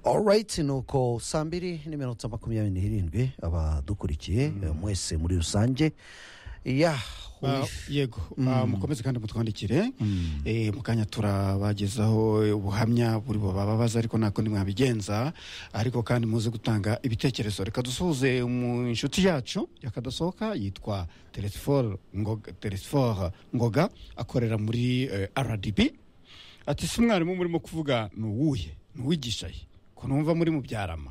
alright nuko saa mbiri n'iminota makumyabiri n'irindwi abadukurikiye mwese muri rusange ya Ah, yego Ah, mukomeze kandi mutwandikire Eh, mu kanya turabagezaho ubuhamya buri bubababaza ariko ntabwo ntimwabigenza ariko kandi muze gutanga ibitekerezo reka dusuhuze mu inshuti yacu yakadasohoka yitwa teresiforo ngoga, Telesphore ngoga akorera muri eh, rdb ati si mwarimu murimo kuvuga ni uwuhe ni uwigisha ye ko numva muri mubyarama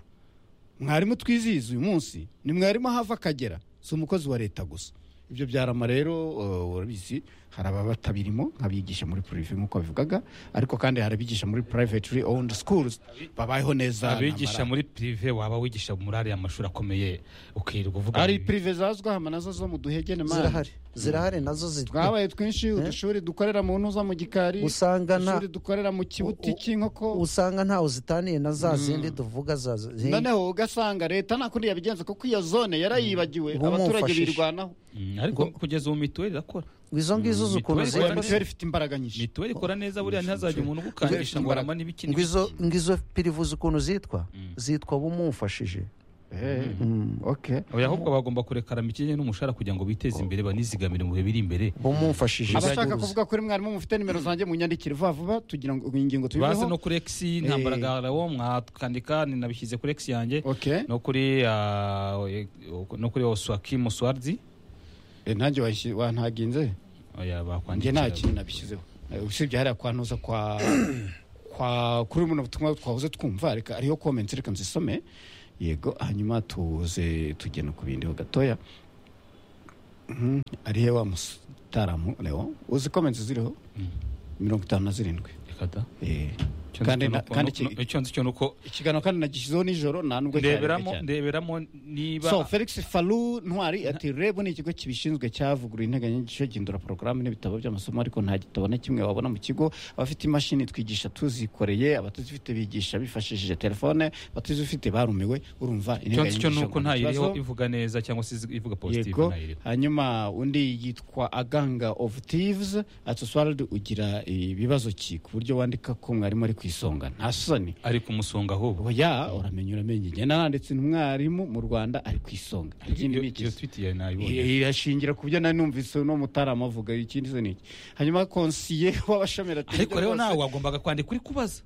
mwarimu twizihiza uyu munsi ni mwarimu ahava akagera si umukozi wa leta gusa ibyo byarama rero uh, urabizi hari ababa batabirimo nk'abigisha muri purive nk'uko bivugaga ariko kandi hari abigisha muri privately owned schools babayeho neza abigisha ntamara- muri pirive waba wigisha muri ariya mashuri akomeye ukirirwa uvuga hari ngo- purive zazwi hama nazo zo mu duhegene mani. zirahari zirahari nazo zi- twabaye twinshi udushuri dukorera mu ntuza mu gikari usanga nta udushuri dukorera mu kibuti u- u- cy'inkoko usanga ntawe zitaniye na za zindi tuvuga za zi- noneho ugasanga leta nta kundi yabigenza kuko iyo zone yarayibagiwe Ubu abaturage mumfashije. birwanaho Mm, ariko kugeza ubu mituweli irakora izo ngizo Mm, ukuntu mituweli ziri ikora mituweli ifite imbaraga nyinshi mituweli ikora neza buriya ntihazajya umuntu ugukangisha ngo arama n'ibiki ngo izo ngo izo pirivuzi ukuntu zitwa zitwa bumufashije Eh, okay. oya ahubwo bagomba kureka arama ikinyanye n'umushahara kugira ngo biteze imbere banizigamire mu bihe biri imbere bumufashije abashaka kuvuga kuri mwarimu mufite nimero zanjye mu nyandikire vuba vuba tugira ngo ingingo baze no tubiveho kuri egisi ntambaragararawo mwakandika ninabishyize kuri egisi yanjye okay no kuri ah, oye- no kuri oswakimu swardi Eh, nanjye washi- wantaginze oya njye bakwandikira nta kintu nabishyizeho Eh, usibye hariya kwantuza kwa kwa kuri buno butumwa twahoze twumva reka ariyo comments reka nzisome yego hanyuma tuze tugena ku bindi ho gatoya Mhm, arihe wa musitaramu leo uzi comments ziriho mirongo itanu na zirindwi Reka da. Eh, Icyo Kandi nzi cyo na- nuko- kandi nu- iki- nu- icyo nzi cyo nuko ikiganiro kandi nagishyizeho nijoro nta nubwo cyari ndeberamo cyane. ndeberamo niba so felix falu ntwari ati reb ni ikigo kibishinzwe cyavuguruye integanyanyigisho gihindura porogaramu n'ibitabo by'amasomo ariko nta gitabo na kimwe wabona mu kigo abafite imashini twigisha tuzikoreye abatazifite bigisha bifashishije telefone abatazifite barumiwe urumva icyo nzi cyo ngo nuko ni nta iriho ikibazo. ivuga neza cyangwa se ivuga positive yego nta iriho hanyuma undi yitwa aganga of thieves ati uswaride ugira ibibazo ki ku buryo wandika ko mwarimu ari ku isonga nta soni ari kumusonga ahubwo oya uramenye uramenye njye naranditse umwarimu mu rwanda ari ku isonga ikindi ni iki iyo twiti yawe nayibonye irashingira ku byo nari numvise uno mutarama avuga ikindi se niki hanyuma konsiye w'abashamiratirire ariko rero bose- nawe wagombaga kwandika uri kubaza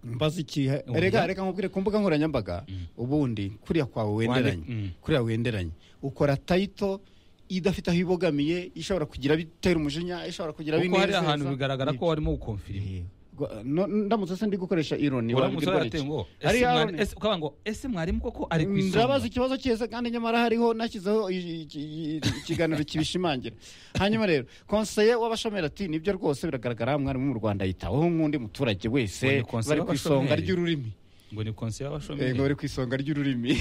mbaza iki Oya. reka reka nkubwire ku mbuga nkoranyambaga ubundi kuriya kwawe wenderanye Wandika- mm. kuriya wenderanye ukora tayito idafite aho ibogamiye ishobora kugira bitera umujinya ishobora kugira kuko hari binezeza. ahantu bigaragara ko warimo gukomfirima Eh, gwa- no- ndamutse se ndi gukoresha ironi uramutse wabwirwa warateye n'iki? ngo Ari ese mwari- ironi. ese- ukavuga ngo ese mwarimu koko ari ku isonga ndabaza ikibazo cyeza kandi nyamara hariho nashyizeho i- i- i- ikiganiro kibishimangira hanyuma rero konseye w'abashomeri ati nibyo rwose biragaragara mwarimu mu rwanda yitaweho nk'undi muturage Uwo wese ni konseye bari ku isonga w'abashomeri. ry'ururimi ngo ni konsiyo yego y'abashomeri bari ku isonga ry'ururimi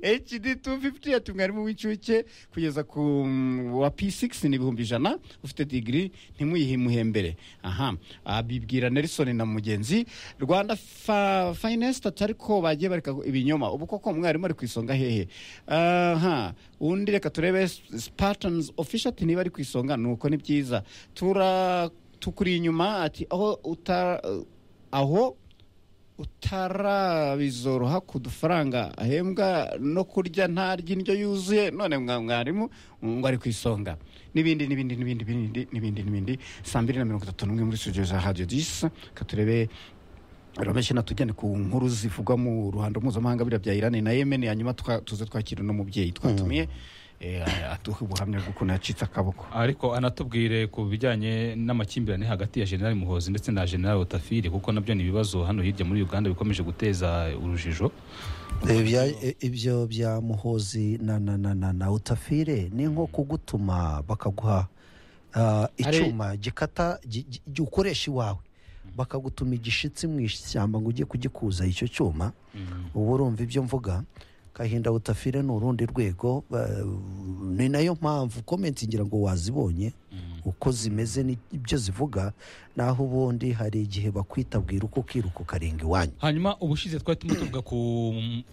hd 250 ati mwarimu w'incuke kugeza ku mm, wa p6 ni ibihumbi ijana ufite digiri ntimuyihimuhembere aha Ah, bibwira nelson na mugenzi rwanda fa- finest ati ariko bagiye bareka ibinyoma ubu koko umwarimu ari ku isonga hehe aha undi reka turebe spartans official ati niba ari ku isonga nuko ni byiza tura tukuri inyuma ati aho uta aho utarabizoroha ku dufaranga ahembwa no kurya ntarya indyo yuzuye none mwa- mwarimu ngo ari ku isonga n'ibindi n'ibindi n'ibindi n'ibindi n'ibindi n'ibindi saa mbiri na mirongo itatu n'umwe muri studio za radio disi reka turebe rameshe natujyane ku nkuru zivugwa mu ruhando mpuzamahanga biriya bya irani na yemen hanyuma tuka- tuze twakira n'umubyeyi twatumiye eh, aduha ubuhamya bw'ukuntu yacitse akaboko ariko anatubwire ku bijyanye n'amakimbirane hagati ya general muhozi ndetse na general otafiri kuko nabyo ni ibibazo hano hirya muri uganda bikomeje guteza urujijo Ibya- ibyo bya muhozi na na na na na utafire ni nko kugutuma bakaguha ah, Ari- icyuma gikata gi- gi- gi- ukoresha iwawe bakagutuma igishitsi mu ishyamba ngo ujye kugikuza icyo cyuma ubu urumva ibyo mvuga kahinda butafire ni urundi rwego ba- ni nayo mpamvu komenti ngira ngo wazibonye uko zimeze n'ibyo zivuga naho ubundi hari igihe bakwita bwira uko ukiruka ukarenga iwanyu hanyuma ubushize twari turimo tuvuga ku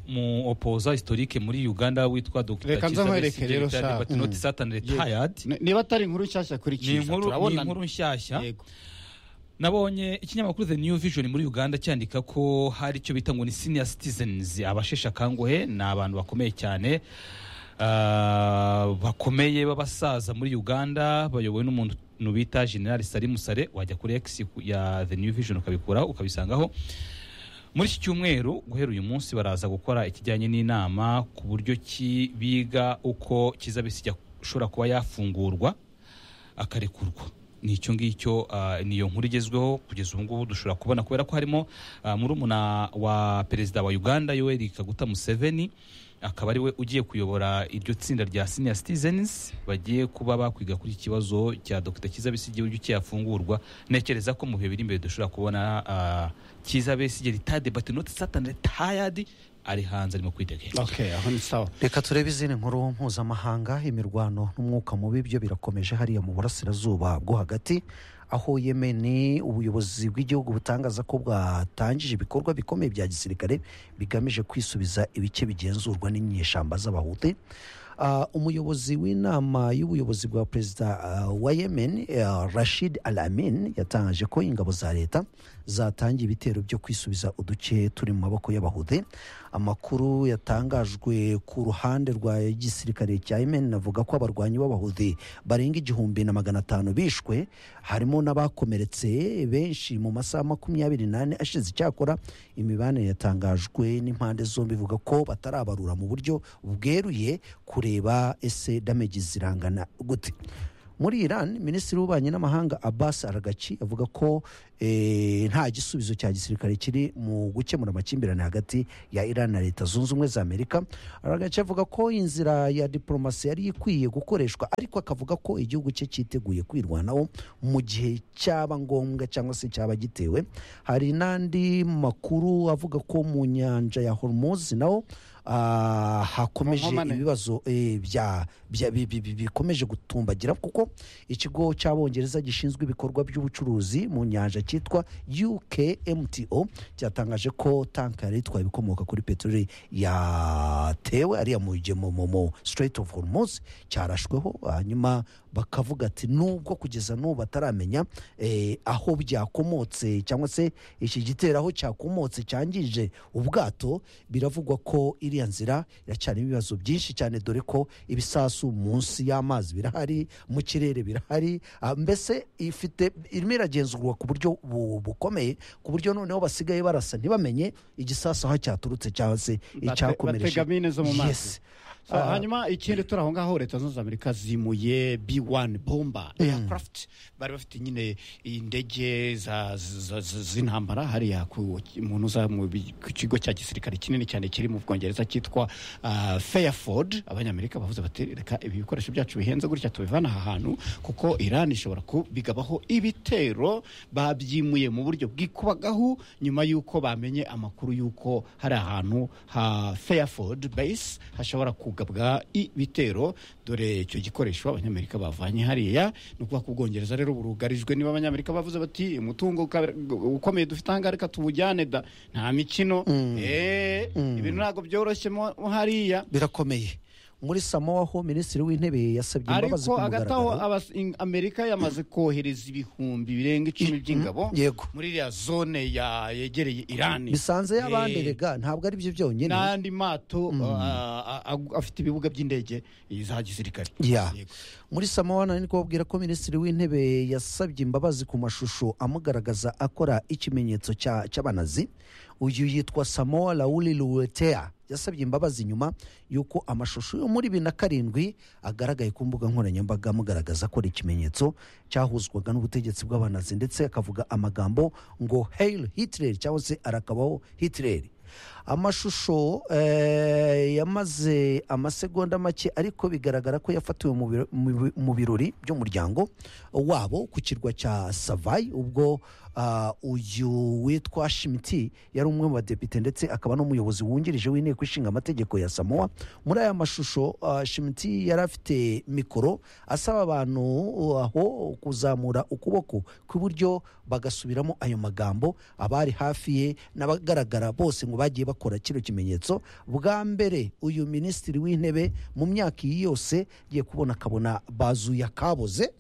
mu opoza historike muri uganda witwa dr Reka nze nkwereke rero sha. batinoti satani Yego. retayadi Ni- niba atari inkuru nshyashya kuri ni kiza inkuru ni turabonana inkuru nshyashya Yego. nabonye ikinyamakuru the new vision muri uganda cyandika ko hari icyo bita ngo ni senior citizens abasheshe akanguhe ni abantu bakomeye cyane ah, bakomeye b'abasaza muri uganda bayobowe n'umuntu bita general sari musare wajya kuri x ya the new vision ukabikura ukabisangaho muri iki cyumweru guhera uyu munsi baraza gukora ikijyanye n'inama ku buryo ki biga uko kizabisi ishobora kuba yafungurwa akarekurwa ni icyo ngicyo ah, niyo nkuru igezweho kugeza ubu ngubu dushobora kubona kubera ko harimo ah, murumuna wa perezida wa uganda yoweri kaguta museveni akaba ari we ugiye kuyobora iryo tsinda rya senior citizens bagiye kuba bakwiga kuri iki kibazo cya dr kizabesige uburyo cyafungurwa ntekereza ko mu bihe biri imbere dushobora kubona ah, kizabesige ritade but not satan retired ari hanze arimo kwitegera okay aho ni sawa reka turebe izindi nkuru mpuzamahanga imirwano n'umwuka mubi byo birakomeje hariya mu burasirazuba bwo hagati aho yemeni ubuyobozi bw'igihugu butangaza ko bwatangije ibikorwa bikomeye bya gisirikare bigamije kwisubiza ibice bigenzurwa n'inyeshyamba z'abahuti Ah, umuyobozi w'inama y'ubuyobozi bwa perezida ah, wa yemen ah, rashid al amin yatangaje ko ingabo za leta zatangiye ibitero byo kwisubiza uduce turi mu maboko y'abahude amakuru yatangajwe ku ruhande rwa gisirikare cya yemen avuga ko abarwanyi b'abahude barenga igihumbi na magana atanu bishwe harimo n'abakomeretse benshi mu masaha makumyabiri n'ane ashize icyakora imibanire yatangajwe n'impande zombi ivuga ko batarabarura mu buryo bweruye kureba ese damage zirangana gute muri iran minisitiri w'ububanyi n'amahanga abbas aragaci avuga ko eh, nta gisubizo cya gisirikare kiri mu gukemura amakimbirane hagati ya iran na leta zunze ubumwe za amerika aragaci avuga ko inzira ya diporomasi yari ikwiye gukoreshwa ariko akavuga ko igihugu cye cyiteguye kwirwanaho mu gihe cyaba ngombwa cyangwa se cyaba gitewe hari n'andi makuru avuga ko mu nyanja ya hormuz naho ah, hakomeje Mu nkomane. ibibazo eh, bya bya- bi- bi- bi- bikomeje gutumbagira kuko ikigo cy'abongereza gishinzwe ibikorwa by'ubucuruzi mu nyanja cyitwa ukmto cyatangaje ko tankari yitwaye ibikomoka kuri peteroli yatewe ariya mu mu- mu- mu Strait of hormuz cyarashweho hanyuma bakavuga ati nubwo kugeza n'ubu bataramenya eh, aho byakomotse cyangwa se iki gitero aho cyakomotse cyangije ubwato biravugwa ko iriya nzira iracyarimo ibibazo byinshi cyane dore ko ibisasu munsi y'amazi birahari mu kirere birahari ah, mbese ifite irimo iragenzurwa ku buryo bu- bukomeye ku buryo noneho basigaye barasa ntibamenye igisasu aho cyaturutse cyangwa se icyakomereje batega mine zo mu mazi Yes. Ah, hanyuma ikindi turi aho ngaho leta zunze ubumwe za amerika zimuye b1 bomba aircraft bari bafite nyine indege za- za- za- z'intambara hariya ku muntu uza mu bi- ku kigo cya gisirikare kinini cyane kiri mu bwongereza cyitwa ah, fairford abanyamerika bavuze bati reka ibi bikoresho byacu bihenze gutya tubivana aha hantu kuko iran ishobora kubigabaho ibitero babyimuye mu buryo bwikubagahu nyuma y'uko bamenye amakuru y'uko hari ahantu ha fairford base hashobora kugabwa ibitero dore icyo gikoresho abanyamerika bavanye hariya ni ukuvuga ko ubwongereza rero burugarijwe niba abanyamerika bavuze bati umutungo uka- ukomeye dufite ahangaha reka tuwujyane da nta mikino Eh, ibintu ntabwo byoroshye mo mo hariya birakomeye muri samowa ho minisitiri w'intebe yasabye imbabazi ariko ku hagati aho mugaragaro abas- in- amerika yamaze kohereza ibihumbi birenga icumi by'ingabo yego. muri iriya zone ya- yegereye irani bisanze y'abandi Eh, rega ntabwo ari byo byonyine n'andi mato ah, ah, ah, afite ibibuga by'indege za gisirikare Ya. Yego. muri samowa nari kubabwira ko minisitiri w'intebe yasabye imbabazi ku mashusho amugaragaza akora ikimenyetso cya- cy'abanazi uyu yitwa samowa rauli luwetea yasabye imbabazi nyuma y'uko amashusho yo muri bibiri na karindwi agaragaye ku mbuga nkoranyambaga amugaragaza akora ikimenyetso cyahuzwaga n'ubutegetsi bw'abanazi ndetse akavuga amagambo ngo hail hitler cyangwa se arakabaho hitler amashusho eh, yamaze amasegonda make ariko bigaragara ko yafatiwe mu biro- mu bi- mu birori by'umuryango wabo ku kirwa cya savayi ubwo ah, uyu witwa shimiti yari umwe mu badepite ndetse akaba n'umuyobozi wungirije w'inteko ishinga amategeko ya samoa muri aya mashusho ah, shimiti yari afite mikoro asaba abantu aho kuzamura ukuboko kw'iburyo bagasubiramo ayo magambo abari hafi ye n'abagaragara bose ngo bagiye bakora kino kimenyetso bwa mbere uyu minisitiri w'intebe mu myaka iyi yose agiye kubona akabona bazuye akaboze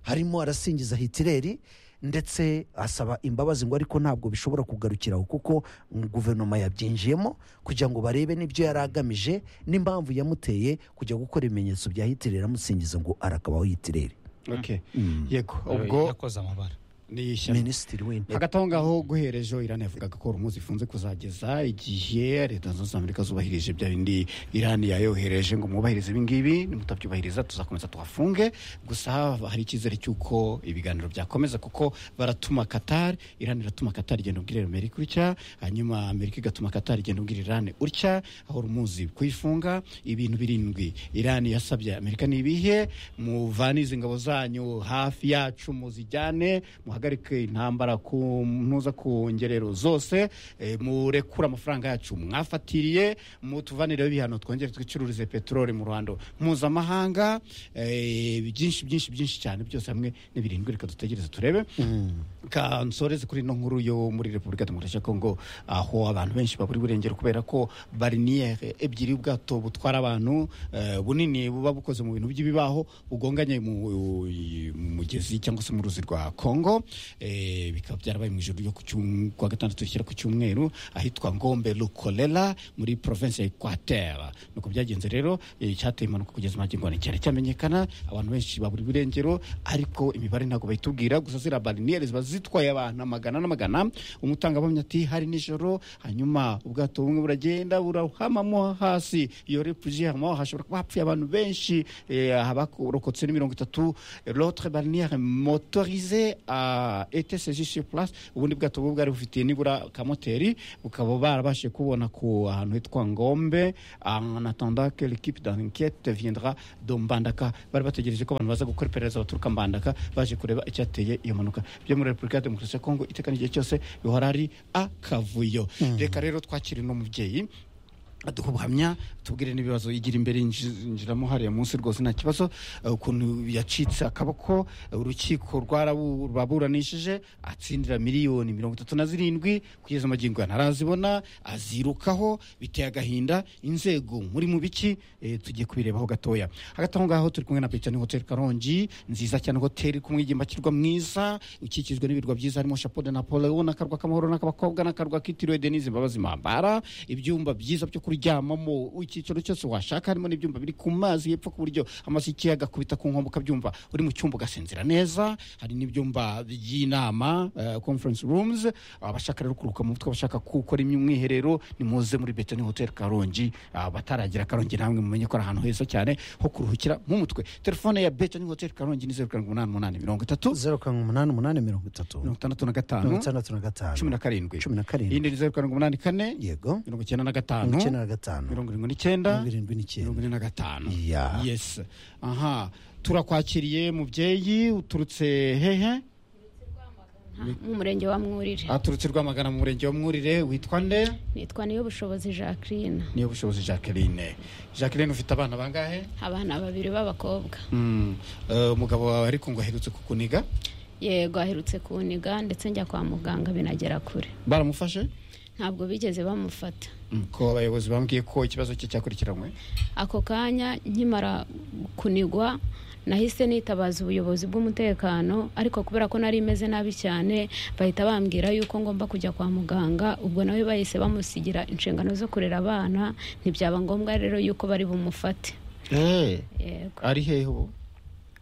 harimo arasingiza hitireri ndetse asaba imbabazi ngo ariko ntabwo bishobora kugarukira aho kuko mm, guverinoma yabyinjiyemo kugira ngo barebe n'ibyo yari agamije n'impamvu yamuteye kujya gukora ibimenyetso bya hitirere amusingiza ngo arakabaho hitirere ok Mm. yego ubwo yakoze amabara ni ishyano minisitiri w'intebe hagati aho ngaho guhereje irani yavugaga ko horumuzi ifunze kuzageza igihe leta zunze ubumwe za amerika zubahirije bya bindi irani yayohereje ngo mwubahirize ibingibi nimutabyubahiriza tuzakomeza tuhafunge gusa hari icyizere cy'uko ibiganiro byakomeza kuko baratuma qatar irani iratuma qatar igenda ubwirira amerika utya hanyuma amerika igatuma qatar igenda ubwira irani utya horumuzi kuyifunga ibintu birindwi irani yasabye amerika n'ibihe muvanize ingabo zanyu hafi yacu muzijyane muhagarike intambara ku ntuza ku ngerero zose eh, murekure amafaranga yacu mwafatiriye mutuvanireho ibihano twongere twicururize peteroli mu ruhando mpuzamahanga eh, byinshi byinshi byinshi cyane byose hamwe n'ibirindwi reka dutegereze turebe ka nsoreze kuri ino nkuru yo muri repubulika ya demokarasi ya kongo aho abantu benshi baburi burengero kubera ko bariniyeri ebyiri ubwato butwara abantu eh, bunini buba bukoze mu bintu by'ibibaho bugonganye mu i- mu mugezi cyangwa se mu ruzi rwa kongo eh, bikaba byarabaye mu ijoro ryo ku cyum- ku wa gatandatu rishyira ku cyumweru ahitwa ngombe lukolela muri provinsi ya ekwatera nuko byagenze rero eh, cyateye impanuka kugeza magingo ane cyane cyamenyekana abantu benshi baburi burengero ariko imibare ntabwo bayitubwira gusa ziriya bariniyeri ziba zitwaye abantu amagana n'amagana umutangabuhamya ati hari nijoro hanyuma ubwato bumwe buragenda burahamamo hasi iyo refugiye hamo hashobora kuba hapfuye abantu benshi eh, abarokotse ni mirongo itatu l'autre bariniere motorisé a été saisi sur place ubundi bwato bwo bwari bufitiye nibura kamoteri bukaba barabashije kubona ku ahantu hitwa ngombe en attendant que l'équipe d'enquête viendra de mbandaka bari bategereje ko abantu baza gukora iperereza baturuka mbandaka baje kureba icyateye iyo mpanuka byo muri repubulika ya demokarasi ya kongo iteka n'igihe cyose bihora ari akavuyo reka rero twakire uno mubyeyi aduha ubuhamya tubwire n'ibibazo igira imbere yinji- yinjiramo hariya munsi rwose nta kibazo eh, ukuntu yacitse akaboko eh, urukiko rwarabu- rwaburanishije atsindira miliyoni mirongo itatu na zirindwi kugeza amagingo ntarazibona azirukaho biteye agahinda inzego muri mu biki eh, tugiye kubirebaho gatoya hagati aho ngaho turi kumwe na Brittany Hotel Karongi nziza cyane hoteli ku mwigimbakirwa mwiza ukikijwe n'ibirwa byiza harimo Chapeau de Napoleon n'akarwa k'amahoro n'akabakobwa n'akarwa kitiriwe Denise Mbabazi Mambara ibyumba byiza byo kuryamamo icyiciro cyose washaka harimo n'ibyumba biri ku mazi yepfo ku buryo amazi y'ikiyaga akubita ku nkombe ukabyumva uri mu cyumba ugasinzira neza hari n'ibyumba by'inama eh, conference rooms abashaka rero kuruhuka mu mutwe abashaka gukora umwiherero ni muze muri Bethany Hotel Karongi abataragira Karongi namwe mumenye ko ari ahantu heza cyane ho kuruhukira mu mutwe telefone ya Bethany Hotel Karongi ni zeru karindwi umunani umunani mirongo itatu zeru karindwi umunani umunani mirongo itatu mirongo itandatu na gatanu mirongo itandatu na gatanu cumi na karindwi cumi na karindwi iyindi ni zeru karindwi umunani kane yego mirongo icyenda na gatanu mirongo icyenda na gatanu mirongo irindwi n'icyenda mirongo irindwi mirongo n'icyenda ine na gatanu Ya. yes aha turakwakiriye mubyeyi uturutse hehe mu murenge wa mwurire aturutse rwamagana mu murenge wa mwurire witwa nde nitwa niyo bushobozi jacqueline niyo bushobozi jacqueline jacqueline ufite abana bangahe abana babiri b'abakobwa Mm, eh, umugabo wawe ariko ngo aherutse kukuniga yego aherutse kuniga ndetse njya kwa muganga binagera kure baramufashe ntabwo bigeze bamufata Mm, ko abayobozi bambwiye ko ikibazo cye cyakurikiranywe ako kanya nkimara kunigwa nahise nitabaza ubuyobozi bw'umutekano ariko kubera ko nari meze nabi cyane bahita bambwira yuko ngomba kujya kwa muganga ubwo nawe bahise bamusigira inshingano zo kurera abana ntibyaba ngombwa rero yuko bari bumufate Eh, yego ari hehe ubu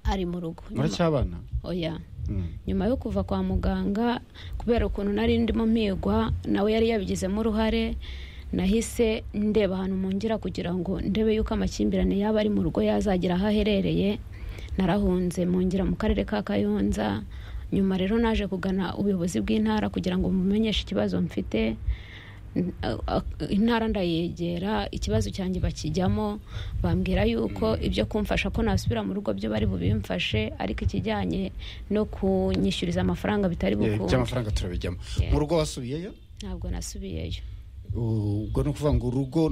ari mu rugo muracyabana oya Mm. nyuma yo kuva kwa muganga kubera ukuntu nari ndimo mpigwa nawe yari yabigizemo uruhare nahise ndeba ahantu mpungira kugira ngo ndebe yuko amakimbirane yaba ari mu rugo yazagira aho aherereye narahunze mpungira mu karere ka kayonza nyuma rero naje kugana ubuyobozi bw'intara kugira ngo mumenyeshe ikibazo mfite N- a- a- intara ndayegera ikibazo cyanjye bakijyamo bambwira yuko ibyo kumfasha ko nasubira mu rugo byo bari bubimfashe ariko ikijyanye no kunyishyuriza amafaranga bitari Eh, bukunde by'amafaranga turabijyamo Yeah. mu rugo wasubiyeyo ntabwo nasubiyeyo ubwo ni ukuvuga ngo urugo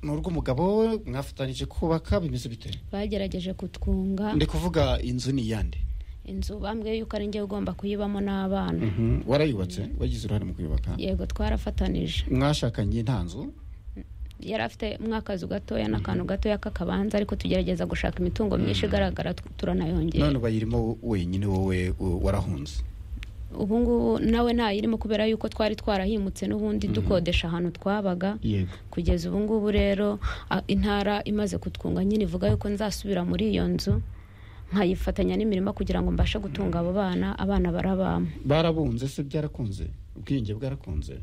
ni urw'umugabo we mwafatanyije kubaka bimeze bite bagerageje kutwunga ndi kuvuga inzu ni iyande inzu bambwiye yuko ari njye ugomba kuyibamo n'abana warayubatse wagize uruhare mu kuyubaka yego twarafatanije mwashakanye nta nzu yari afite mwakazu gatoya n'akantu gatoya k'akabanza ariko tugerageza gushaka imitungo myinshi igaragara tu- turanayongera none ubayirimo wenyine wowe u- warahunze ubungubu nawe ntayirimo kubera yuko twari twarahimutse n'ubundi dukodesha ahantu twabaga yego kugeza ubungubu rero a- intara imaze kutwunga nyine ivuga yuko nzasubira muri iyo nzu nkayifatanya n'imirima kugira ngo mbashe gutunga abo bana abana barabamo barabunze se byarakunze ubwiyunge bwarakunze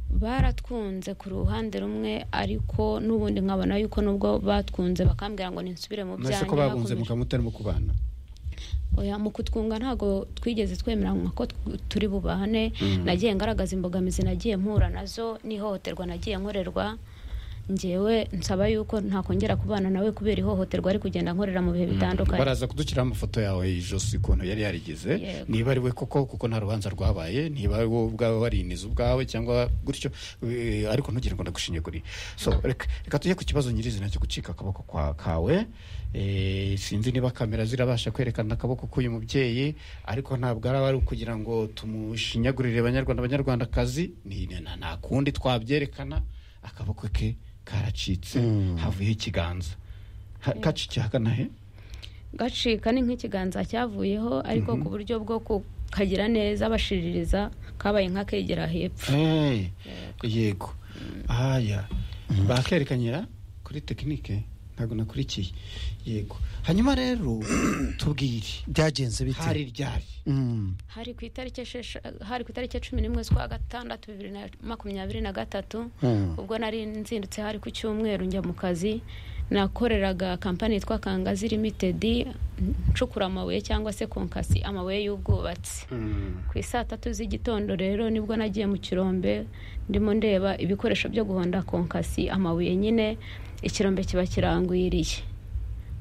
baratwunze ku ruhande rumwe ariko n'ubundi nkabona yuko nubwo batwunze bakambwira ngo ninsubire mu nase byanjye ko babunze hakomeje- mukaba mutarimo kubana oya mu kutwunga ntabwo twigeze twemeranywa ko tw- turi bubane nagiye ngaragaza imbogamizi nagiye mpura nazo n'ihohoterwa nagiye nkorerwa ngewe nsaba yuko ntakongera kubana nawe kubera ihohoterwa ari kugenda nkorera mu bihe bitandukanye baraza kudushyiraho amafoto yawe y'ijosi ukuntu yari yarigize Yego. niba ari we koko kuko nta rubanza rwabaye niba ari wowe ubwawe wariniza ubwawe cyangwa gutyo eh, ariko ntugire ngo ndagushinyagure so reka reka tujye ku kibazo nyirizina cyo gucika akaboko kwa kawe Eh, sinzi niba kamera zirabasha kwerekana akaboko k'uyu mubyeyi ariko ntabwo araba ari ukugira ngo tumushinyagurire abanyarwanda abanyarwandakazi ni ni- nta nta kundi twabyerekana akaboko ke karacitse havuyeho ikiganza Ha- kacikiye hagana he gacika ni nk'ikiganza cyavuyeho ariko ku buryo bwo kukagira neza bashiririza kabaye nk'akegera hepfo Hey, yego haya bakerekanyira kuri tekinike ntabwo nakurikiye yego hanyuma rero tubwire byagenze bite hari ryari Mm. hari ku itariki eshesha- hari ku itariki cumi n'imwe z'ukwa gatandatu bibiri na makumyabiri na gatatu Mm. ubwo nari nzindutse hari ku cyumweru njya mu kazi nakoreraga kampani yitwa kangazi limitedi ncukura amabuye cyangwa se konkasi amabuye y'ubwubatsi ku isaa tatu z'igitondo rero nibwo nagiye mu kirombe ndimo ndeba ibikoresho byo guhonda konkasi amabuye nyine ikirombe kiba kirangwiriye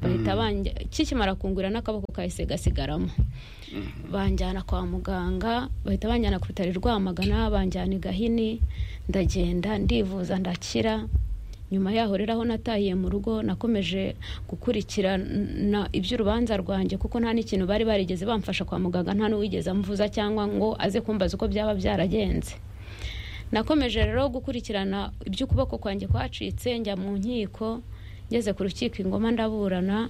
bahita banja kikimara kungurira n'akaboko kahise gasigaramo banjyana kwa muganga bahita banjyana ku bitaro i rwamagana banjyana i gahini ndagenda ndivuza ndakira nyuma yaho rero aho natahiye mu rugo nakomeje gukurikirana iby'urubanza rwanjye kuko nta n'ikintu bari barigeze bamfasha kwa muganga nta n'uwigeze amvuza cyangwa ngo aze kumbaza uko byaba byaragenze nakomeje rero gukurikirana iby'ukuboko kwanjye kwacitse njya mu nkiko ngeze ku rukiko ingoma ndaburana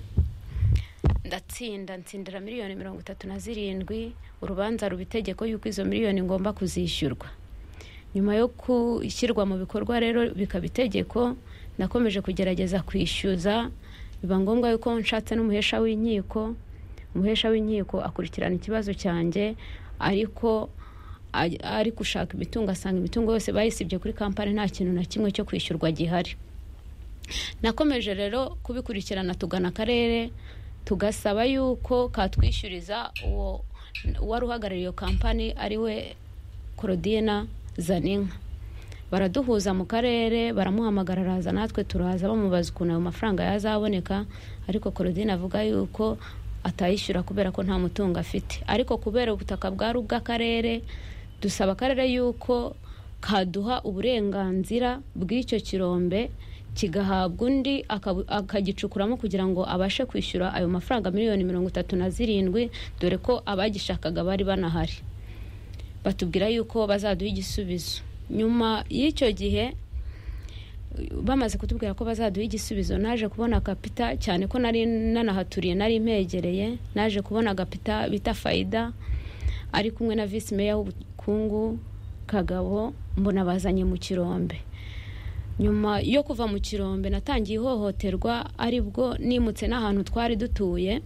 ndatsinda ntsindira miliyoni mirongo itatu na zirindwi urubanza ruba itegeko yuko izo miliyoni ngomba kuzishyurwa nyuma yo gushyirwa mu bikorwa rero bikaba itegeko nakomeje kugerageza kwishyuza biba ngombwa yuko nshatse n'umuhesha w'inkiko umuhesha w'inkiko akurikirana ikibazo cyanjye ariko ari- ari gushaka imitungo asanga imitungo yose bayisibye kuri kampani nta kintu na kimwe cyo kwishyurwa gihari nakomeje rero kubikurikirana tugana akarere tugasaba yuko katwishyuriza uwo wari uhagarariye iyo kampani ari we korodina zaninka baraduhuza mu karere baramuhamagara araza natwe turaza bamubaza ukuntu ayo mafaranga yazaboneka ariko korodina avuga yuko atayishyura kubera ko nta mutungo afite ariko kubera ubutaka bwari ubw'akarere dusaba akarere yuko kaduha uburenganzira bw'icyo kirombe kigahabwa undi akabu- akagicukuramo kugira ngo abashe kwishyura ayo mafaranga miliyoni mirongo itatu na zirindwi dore ko abagishakaga bari banahari batubwira yuko bazaduha igisubizo nyuma y'icyo gihe bamaze kutubwira ko bazaduha igisubizo naje kubona agapita cyane ko nari nanahaturiye nari mpegereye naje kubona agapita bita fayida ari kumwe na visi meya w'ubukungu kagabo mbona bazanye mu kirombe nyuma yo kuva mu kirombe natangiye ihohoterwa aribwo nimutse n'ahantu twari dutuye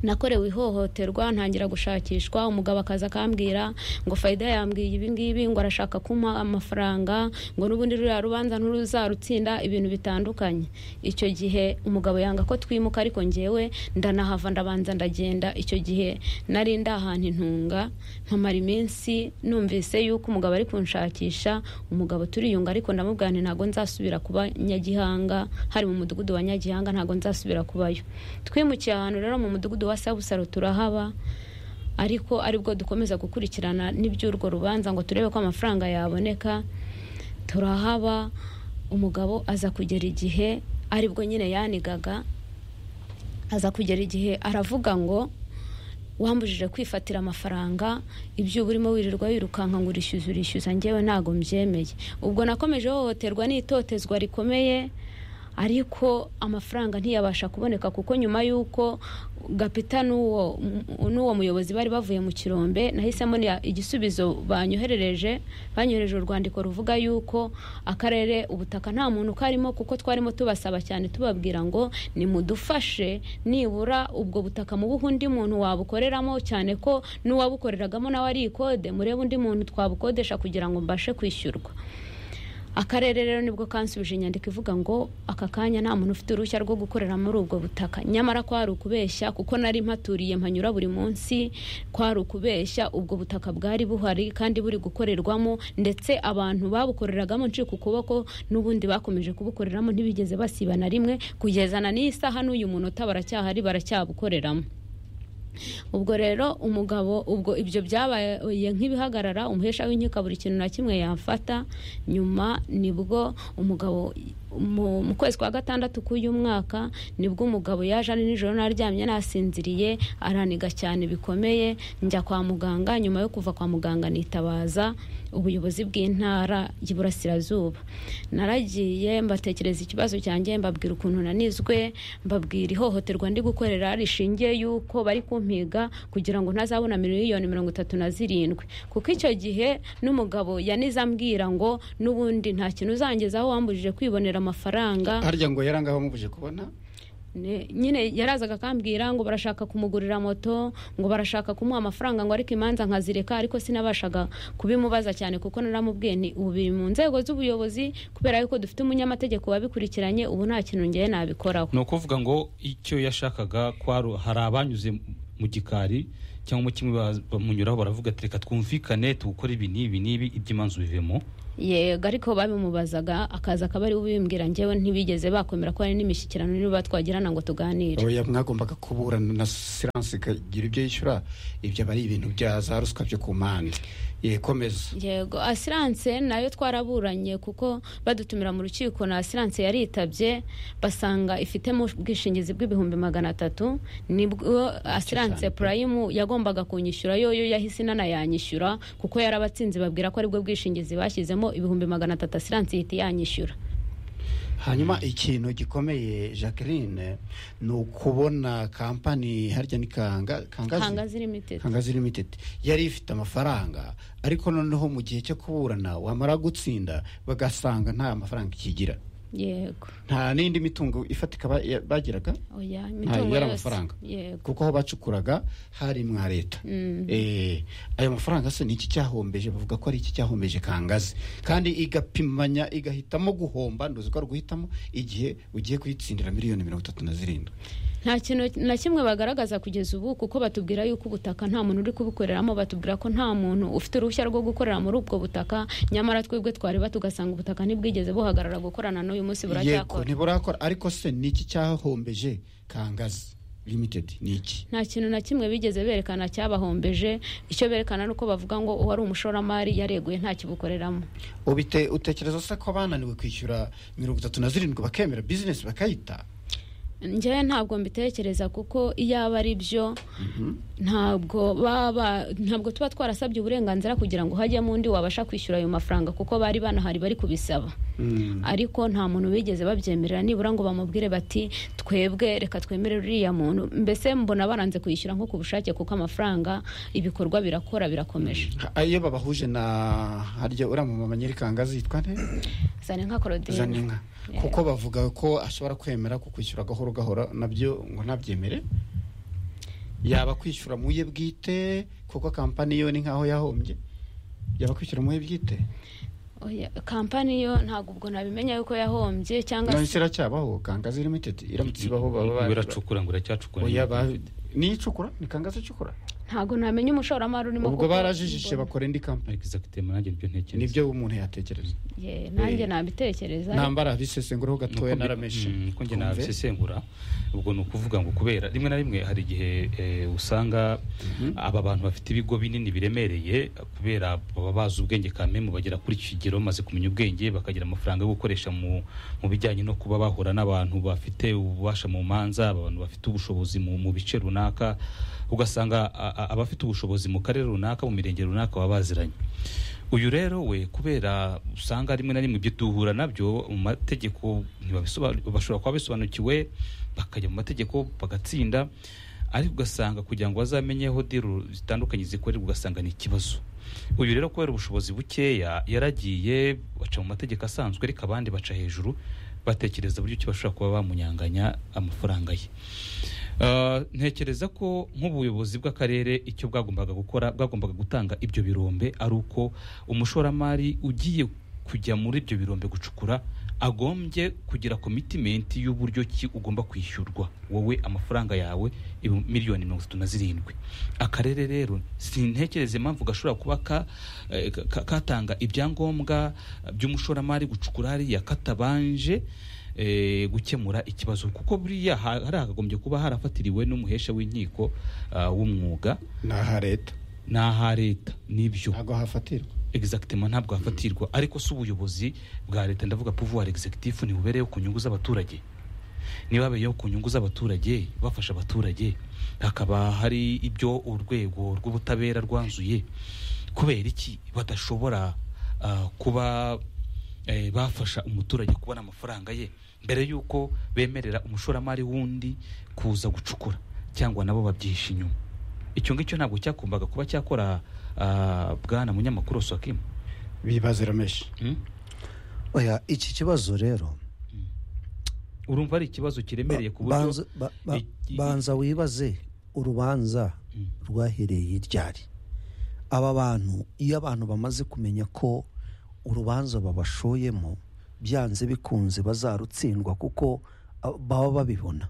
nakorewe ihohoterwa ntangira gushakishwa umugabo akaza akambwira ngo fayida yambwiye ibi ngibi ngo arashaka kumpa amafaranga ngo n'ubundi ruriya rubanza nturuzarutsinda ibintu bitandukanye icyo gihe umugabo yanga ko twimuka ariko ngewe ndanahava ndabanza ndagenda icyo gihe nari ndahantu intunga nkamara iminsi numvise yuko umugabo ari kunshakisha umugabo turiyunga ariko ndamubwira nti ntabwo nzasubira kuba nyagihanga hari mu mudugudu wa nyagihanga ntabwo nzasubira kubayo twimukiye ahantu rero mu mudugudu wa sabusaro turahaba ariko aribwo dukomeza gukurikirana n'iby'urwo rubanza ngo turebe ko amafaranga yaboneka turahaba umugabo aza kugera igihe aribwo nyine yanigaga aza kugera igihe aravuga ngo wambujije kwifatira amafaranga ibyo uba urimo wirirwa wirukanka ngo urishyuza urishyuza ngewe ntabwo mbyemeye ubwo nakomeje ihohoterwa n'itotezwa rikomeye ariko amafaranga ntiyabasha kuboneka kuko nyuma y'uko gapita n'uwo n'uwo muyobozi bari bavuye mu kirombe nahise mbona igisubizo banyoherereje banyohereje urwandiko ruvuga yuko akarere ubutaka nta muntu karimo kuko twarimo tubasaba cyane tubabwira ngo nimudufashe nibura ubwo butaka mu buhe undi muntu wabukoreramo cyane ko n'uwabukoreragamo nawe ari ikode murebe undi muntu twabukodesha kugira ngo mbashe kwishyurwa akarere rero nibwo kansubije inyandiko ivuga ngo aka kanya nta muntu ufite uruhushya rwo gukorera muri ubwo butaka nyamara kwari ukubeshya kuko nari mpaturiye mpanyura buri munsi kwari ukubeshya ubwo butaka bwari buhari kandi buri gukorerwamo ndetse abantu babukoreragamo ncika ukuboko n'ubundi bakomeje kubukoreramo ntibigeze basiba na rimwe kugeza na n'iyi saha n'uyu munota baracyahari baracyabukoreramo ubwo rero umugabo ubwo ibyo byabaye nk'ibihagarara umuhesha w'inkiko buri kintu na kimwe yafata nyuma nibwo umugabo mu kwezi kwa gatandatu k'uyu mwaka nibwo umugabo yaje ari nijoro naryamye nasinziriye araniga cyane bikomeye njya kwa muganga nyuma yo kuva kwa muganga nitabaza ubuyobozi bw'intara y'iburasirazuba naragiye mbatekereza ikibazo cyanjye mbabwira ukuntu nanizwe mbabwira ihohoterwa ndi gukorera rishingiye yuko bari kumpiga kugira ngo ntazabona miliyoni mirongo itatu na zirindwi kuko icyo gihe n'umugabo yanize ambwira ngo n'ubundi nta kintu uzangezaho wambujije kwibonera amafaranga harya ngo yarangaho mubuje kubona nyine yarazaga akambwira ngo barashaka kumugurira moto ngo barashaka kumuha amafaranga ngo ariko imanza nkazireka ariko sinabashaga kubimubaza cyane kuko naramubwiye ni ubu biri mu nzego z'ubuyobozi kubera yuko dufite umunyamategeko wabikurikiranye ubu nta kintu ngewe nabikoraho ni ukuvuga ngo icyo yashakaga hari abanyuze mu gikari cyangwa mu kimwe bamunyuraho baravuga ati reka twumvikane tuwukore ibi n'ibi n'ibi iby'imanzu bivemo yego ariko babimubazaga akaza akaba ari ubimbwira njyewe ntibigeze bakomera ko hari n'imishyikirano niba twagirana ngo tuganire oya mwagombaga kuburana na siranse ikagira ibyo yishyura ibyo aba ari ibintu bya za ruswa byo ku mpande yekomeza yego asiranse nayo twaraburanye kuko badutumira mu rukiko na asiranse yaritabye basanga ifitemo ubwishingizi bw'ibihumbi magana atatu nibwo asiranse purayimu yagombaga kunyishyura yo yo yahise inanayanyishyura kuko yari abatsinzi babwira ko aribwo bwishingizi bashyizemo ibihumbi magana atatu asiranse ihita yanyishyura hanyuma ikintu gikomeye jacqueline ni ukubona kampani harya ni kangazi limitedi kangazi limitedi yari ifite amafaranga ariko noneho mu gihe cyo kuburana wamara gutsinda bagasanga nta mafaranga ikigira yego nta n'indi mitungo ifatika bagiraga imitungo yari amafaranga kuko aho bacukuraga hari mwa leta ayo mafaranga se ni iki cyahombeje bavuga ko ari iki cyahombeje kangazi kandi igapimanya igahitamo guhomba ntuzi ko ari uguhitamo igihe ugiye kuyitsindira miliyoni mirongo itatu na zirindwi nta kintu na kimwe bagaragaza kugeza ubu kuko batubwira yuko ubutaka nta muntu uri kubukoreramo batubwira ko nta muntu ufite uruhushya rwo gukorera muri ubwo butaka nyamara twebwe twareba tugasanga ubutaka ntibwigeze buhagarara gukorana n'uyu munsi buracyakora ntiburakora ariko se ni iki cyahombeje kangazi limitedi ni iki nta kintu na kimwe bigeze berekana cyabahombeje icyo berekana ni uko bavuga ngo uwari umushoramari yareguye ntakibukoreramo ubite utekereza se ko bananiwe kwishyura mirongo itatu na zirindwi bakemera bizinesi bakayita njyewe ntabwo mbitekereza kuko iyo aba ari byo ntabwo baba ntabwo tuba twarasabye uburenganzira kugira ngo hajyemo undi wabasha kwishyura ayo mafaranga kuko bari banahari bari kubisaba ariko nta muntu bigeze babyemerera nibura ngo bamubwire bati twebwe reka twemere uriya muntu mbese mbona baranze kwishyura nko ku bushake kuko amafaranga ibikorwa birakora birakomeje iyo babahuje na harya uriya mumama nyirikangazi yitwa nte zaninka korodine zaninka kuko bavuga ko ashobora kwemera kukwishyura gahoro gahoro nabyo ngo ntabyemere yaba kwishyura mu ye bwite kuko kampani yo ni nkaho yahombye yaba kwishyura mu ye bwite kampani yo ntabwo ubwo nabimenya yuko yahombye cyangwa nahise iracyabaho kangazi limitedi iramutse ibaho baba biracukura ngo iracyacukura niyo icukura ni kangazi icukura ntabwo namenye umushoramari urimo ubwo barajijije bakora indi kampani egizagitema nanjye nibyo ntekereza nibyo umuntu yatekereza nanjye nabitekereza nambara bisesenguraho gatoya narameshe ko njye nabisesengura ubwo ni ukuvuga ngo kubera rimwe na rimwe hari igihe usanga aba bantu bafite ibigo binini biremereye kubera baba bazi ubwenge kamemu bagera kuri iki kigero bamaze kumenya ubwenge bakagira amafaranga yo gukoresha mu bijyanye no kuba bahura n'abantu bafite ububasha mu manza abantu bafite ubushobozi mu bice runaka ugasanga abafite ubushobozi mu karere runaka mu mirenge runaka baba baziranye uyu rero we kubera usanga rimwe na rimwe ibyo duhura nabyo mu mategeko ntibabisobanukirwa bashobora kuba bisobanukiwe bakajya mu mategeko bagatsinda ariko ugasanga kugira ngo bazamenyeho deal zitandukanye zikorerwa ugasanga ni ikibazo uyu rero kubera ubushobozi bukeya yaragiye baca mu mategeko asanzwe ariko abandi baca hejuru batekereza uburyo ki bashobora kuba bamunyanganya amafaranga ye Ah, ntekereza ko nk'ubuyobozi bw'akarere icyo bwagombaga gukora bwagombaga gutanga ibyo birombe ari uko umushoramari ugiye kujya muri ibyo birombe gucukura agombye kugira komitimenti y'uburyo ki ugomba kwishyurwa wowe amafaranga yawe ibu- miliyoni mirongo itatu na zirindwi akarere rero sintekereza impamvu gashobora kuba ka- eh, ka- ka- katanga ibyangombwa eh, by'umushoramari gucukura hariya katabanje eh, gukemura ikibazo kuko buriya ha- hari hakagombye kuba harafatiriwe n'umuhesha w'inkiko ah, w'umwuga ni aha leta ni aha leta nibyo ntabwo hafatirwa exactement ntabwo hafatirwa ariko si ubuyobozi bwa leta ndavuga pouvoir executif ntibubereyeho ku nyungu z'abaturage niba babereyeho ku nyungu z'abaturage bafasha abaturage hakaba hari ibyo urwego rw'ubutabera rwanzuye kubera iki badashobora ah, kuba eh, bafasha umuturage kubona amafaranga ye mbere y'uko bemerera umushoramari wundi kuza gucukura cyangwa nabo babyihisha inyuma icyo ngicyo ntabwo cyagombaga kuba cyakora ah, bwana munyamakuru Sokim bibazo irameshi Hmm? oya iki kibazo rero urumva ari ikibazo kiremereye ku buryo banza ba- ba- i- i- banza wibaze urubanza Mm. rwahereye ryari aba bantu iyo abantu bamaze kumenya ko urubanza babashoyemo byanze bikunze bazarutsindwa kuko ah, baba babibona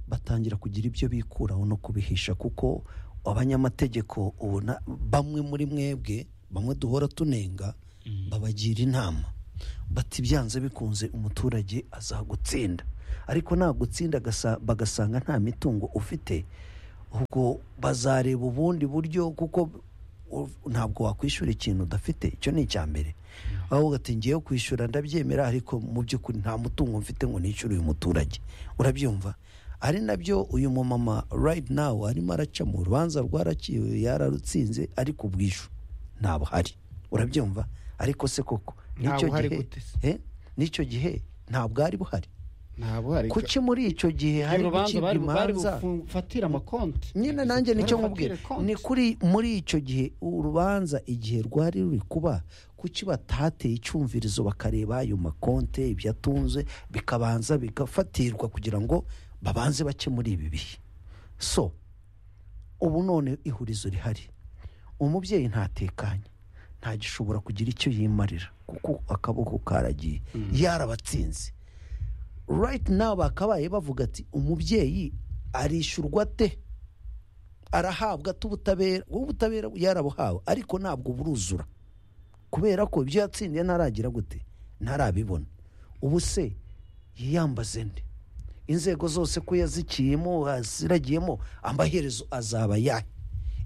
batangira kugira ibyo bikuraho no kubihisha kuko abanyamategeko ubona bamwe muri mwebwe bamwe duhora tunenga Mm. babagira inama bati byanze bikunze umuturage azagutsinda ariko nagutsinda agasa- bagasanga nta mitungo ufite ubwo bazareba ubundi buryo kuko u- ntabwo wakwishyura ikintu udafite icyo ni icya mbere aho ugati ngiyeyo kwishyura ndabyemera ariko mu by'ukuri nta mutungo mfite ngo nishyure uyu muturage urabyumva ari nabyo uyu mumama right now arimo araca mu rubanza rwaraciwe yararutsinze ariko ubwishyu ntabwo hari urabyumva ariko se koko Ntawe n'icyo uhari gihe gute se? eh, n'icyo gihe ntabwo ari buhari ntabwo hari kuki muri icyo gihe hari urubanza gucibwa bari bari imanza bufatire amakonti nyine nanjye nicyo Bari bufatire nkubwira konti. ni kuri muri icyo gihe urubanza igihe rwari ruri kuba kuki batateye icyumvirizo bakareba ayo makonte ibyo atunze bikabanza bigafatirwa kugira ngo babanze bake muri ibi bihe so ubu none ihurizo rihari umubyeyi ntatekanye ntagishobora kugira icyo yimarira kuko akaboko karagiye yarabatsinze right now bakabaye bavuga ati umubyeyi arishyurwa ate arahabwa ate ubutabera ubu butabera yarabuhawe ariko ntabwo buruzura kubera ko ibyo yatsindiye ntaragira gute ntarabibona ubu se yiyambaze nde inzego zose ko yazikiyemo aziragiyemo amaherezo azaba yahe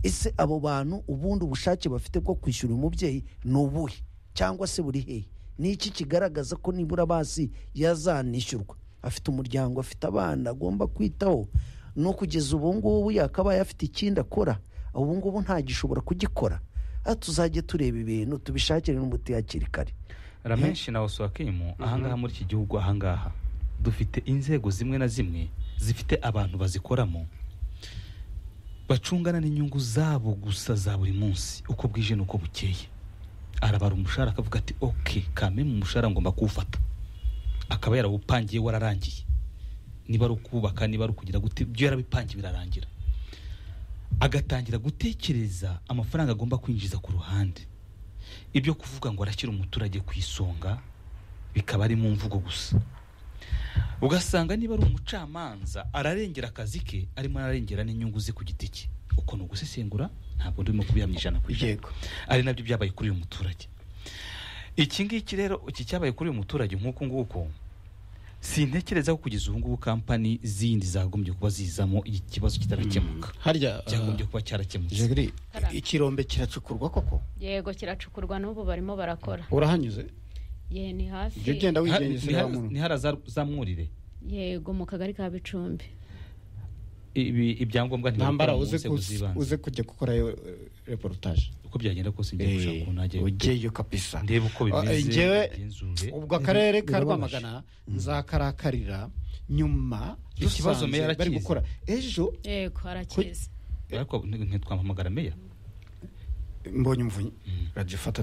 ese abo bantu ubundi ubushake bafite bwo kwishyura umubyeyi ni ubuhe cyangwa se buri hehe ni iki kigaragaza ko nibura basi yazanishyurwa afite umuryango afite abana agomba kwitaho no kugeza ubu ngubu yakabaye afite ikindi akora ubu ngubu ntagishobora kugikora aha tuzajye tureba ibintu tubishakire n'umuti hakiri kare ramenshi na osowakimu ahangaha muri iki gihugu ahangaha dufite inzego zimwe na zimwe zifite abantu bazikoramo bacungana n'inyungu zabo gusa za buri munsi uko bwije n'uko bukeye arabara umushahara akavuga ati oke kame mu mushahara ngomba kuwufata akaba yarawupangiye wararangiye niba ari ukubaka niba ari ukugira gute ibyo yarabipangiye birarangira agatangira gutekereza amafaranga agomba kwinjiza ku ruhande ibyo kuvuga ngo arashyira umuturage ku isonga bikaba ari mu mvugo gusa ugasanga niba ari umucamanza ararengera akazi ke arimo ararengera n'inyungu ze ku giti cye uko ni ugusesengura ntabwo ndimo kubihamya ijana ku ijana Yego. ari nabyo byabaye kuri uyu muturage iki ngiki rero iki cyabaye kuri uyu muturage nk'uku nguku sintekereza ko kugeza ubu ngubu kampani zindi zagombye kuba zizamo iki kibazo kitarakemuka harya cyagombye kuba cyarakemutse jegeri ikirombe kiracukurwa koko yego kiracukurwa n'ubu barimo barakora urahanyuze ye ni hafi jya ugenda Ha- wigengesera wa muntu ni hara zamwurire yego mu kagari ka bicumbi ibi- ibyangombwa ntambara ntibabikora mu uze nzego kus- z'ibanze uze kujya gukorayo eh, reportage uko byagenda kose ngiye gushaka ukuntu najya ugeyo kabisa ndebe uko Ah, bimeze njyewe ngenzure ubwo akarere ka birababaje. rwamagana nzakarakarira nyuma Ikibazo dusanze meya bari arakizi. gukora ejo yego harakiza ariko ntitwampamagara meya mbonye umuvunyi radiyo ifata